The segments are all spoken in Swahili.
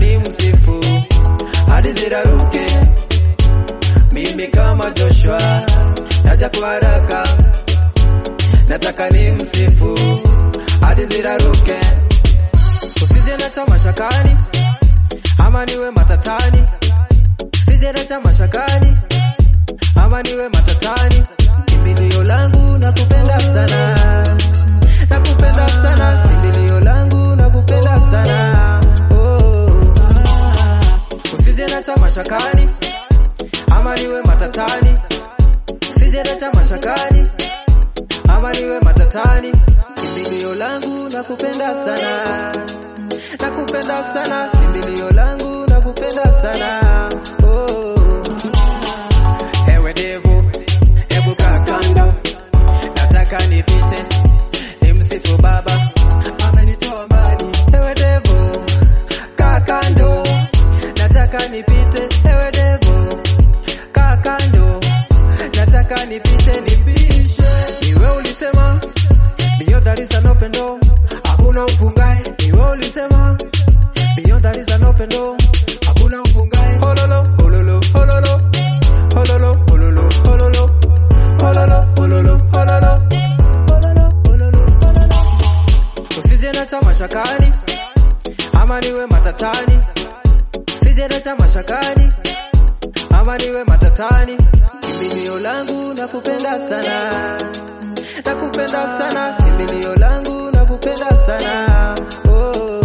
ni msifu hadi ziraruke. Mimi kama Joshua naja kwa haraka, nataka ni msifu hadi ziraruke. Usije leta mashakani ama niwe matatani, usije leta mashakani ama niwe matatani. Kimbilio langu nakupenda sana, nakupenda sana, kimbilio langu nakupenda sana. Oh. Usije leta mashakani ama niwe matatani, usije leta mashakani ama niwe matatani. Kimbilio langu nakupenda sana, nakupenda sana, kimbilio langu nakupenda sana. Oh. Ewe devu, hebu kaa kando, nataka nipite nimsifu Baba, amenitoa mbali. Ewe devu, kaa kando, nataka nipite. Ewe devu, kaa kando, nataka nipite, nipishe. Niwe ulisema beyond there is an open door, hakuna ufungae. Niwe ulisema beyond there is an open door, hakuna ufungae. Hololo, hololo, hololo. Hololo, hololo, hololo. Hololo, hololo, hololo. Hololo, hololo, hololo. Usije leta mashakani ama niwe matatani, usije leta mashakani ama niwe matatani. Kimbilio langu nakupenda sana, nakupenda sana, kimbilio langu nakupenda sana. Oh.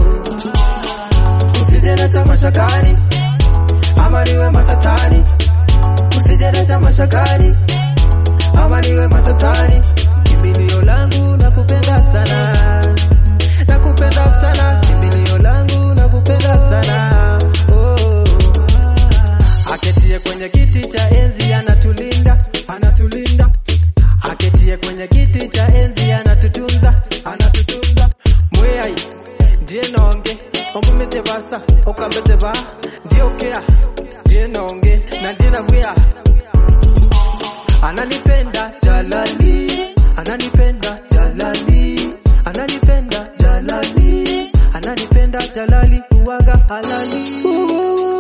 Usije leta mashakani ama niwe matatani usije leta mashakani ama niwe matatani. Kimbilio langu nakupenda sana, nakupenda sana, kimbilio langu nakupenda sana. Oh. Aketie kwenye kiti cha enzi anatulinda, anatulinda. Aketie kwenye kiti cha enzi anatutunza, anatutunza. Mweyai ndiye nonge omumete basa okambete ba ndiye okea ndiye nonge na ndiye nabwea ananipenda Jalali, ananipenda Jalali, ananipenda Jalali, ananipenda Jalali, uwaga halali.